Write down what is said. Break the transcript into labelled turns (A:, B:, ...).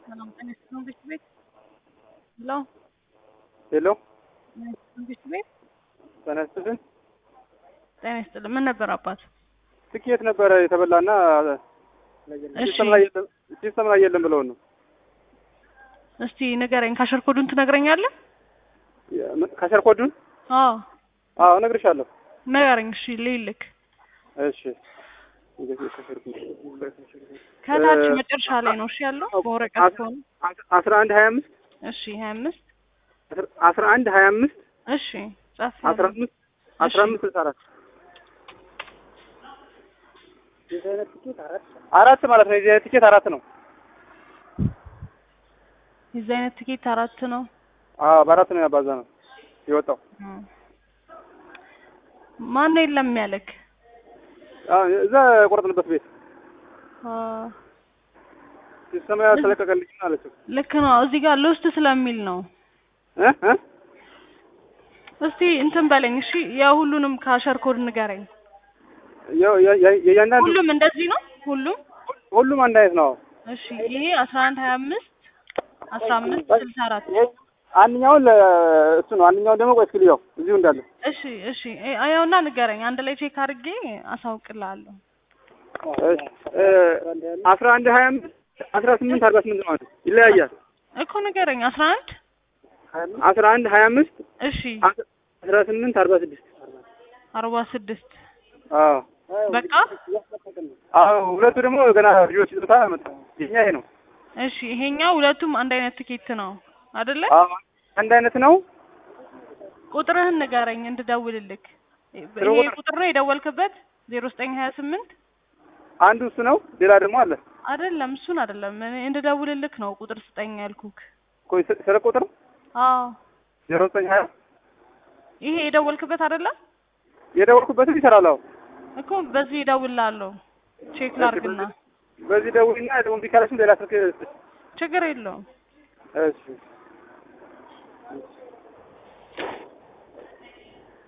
A: ሰላም ጤና ይስጥልን ቤት ቤት ሄሎ
B: ሄሎ
A: ጤና ይስጥልን ቤት ቤት
B: ጤና ይስጥልን።
A: ጤና ይስጥልን ምን ነበር አባት?
B: ትኬት ነበረ የተበላና
A: እሺ
B: ሲስተም ላይ የለም ሲስተም ላይ የለም ብለውን ነው።
A: እስቲ ንገረኝ። ካሸር ኮዱን ትነግረኛለህ?
B: ካሸር ኮዱን
A: አዎ
B: አዎ እነግርሻለሁ።
A: ንገረኝ። እሺ ልይልክ
B: እሺ
A: ከታች
B: እ-
A: መጨረሻ ላይ ነው እሺ ያለው በወረቀት
B: አስ-
A: ከሆነ
B: አስራ አንድ ሀያ አምስት
A: እሺ ሀያ አምስት
B: አስራ አንድ ሀያ አምስት
A: እሺ ጻፍ
B: አስራ አምስት አስራ አምስት ስልሳ አራት አራት ማለት ነው። የዚህ አይነት ትኬት አራት ነው።
A: የዚህ አይነት ትኬት አራት ነው።
B: አዎ በአራት ነው ያባዛ ነው የወጣው።
A: እም። ማን የለም ያለክ?
B: አዎ እዛ የቆረጥንበት ቤት
A: አ፣
B: ሲስተም ላይ ያልተለቀቀልኝ አለችው
A: ልክ ነው። እዚህ ጋር ሎስት ስለሚል ነው።
B: እ እ
A: እስቲ እንትን በለኝ እሺ። የሁሉንም ካሸር ኮድ ንገረኝ።
B: የ- የ- የ- የእያንዳንዱ
A: ሁሉም እንደዚህ ነው። ሁሉም
B: ሁሉም አንድ አይነት ነው።
A: እሺ። ይሄ አስራ አንድ ሀያ አምስት አስራ አምስት ስልሳ አራት
B: ይሄ አንደኛውን ለ- እሱ ነው። አንደኛውን ደግሞ ቆይ እስኪ ልየው እዚሁ እንዳለ
A: እሺ እሺ። አያውና ንገረኝ። አንድ ላይ ቼክ አድርጌ አሳውቅልሃለሁ።
B: አስራ አንድ ሀያ አምስት አስራ ስምንት አርባ ስምንት ማለት ነው። ይለያያል።
A: እኮ ንገረኝ። አስራ አንድ
B: አስራ አንድ ሀያ አምስት
A: እሺ
B: አስራ ስምንት አርባ ስድስት
A: አርባ ስድስት
B: አዎ
A: በቃ
B: አዎ ሁለቱ ደግሞ ገና ልጆች ስጦታ መጣ። የኛ ይሄ ነው።
A: እሺ። ይሄኛው ሁለቱም አንድ አይነት ትኬት ነው አይደለ?
B: አዎ አንድ አይነት ነው።
A: ቁጥርህን ንገረኝ እንድደውልልክ።
B: ስለ
A: ይሄ
B: ቁጥር-
A: ቁጥር ነው የደወልክበት? ዜሮ ዘጠኝ ሀያ ስምንት
B: አንዱ እሱ ነው። ሌላ ደግሞ አለ።
A: አይደለም፣ እሱን አይደለም። እኔ እንድደውልልክ ነው ቁጥር ስጠኝ ያልኩክ።
B: ቆይ ስ- ስለ ቁጥር
A: አዎ
B: ዜሮ ዘጠኝ ሀያ
A: ይሄ የደወልክበት አይደለም
B: የደወልኩበትም ይሰራል። አዎ
A: እኮ በዚህ እደውልልሃለሁ። ቼክ ላርግና
B: በዚህ ደውልና ደግሞ እምቢ ካለሽም ሌላ ስልክ
A: ችግር የለውም።
B: እሺ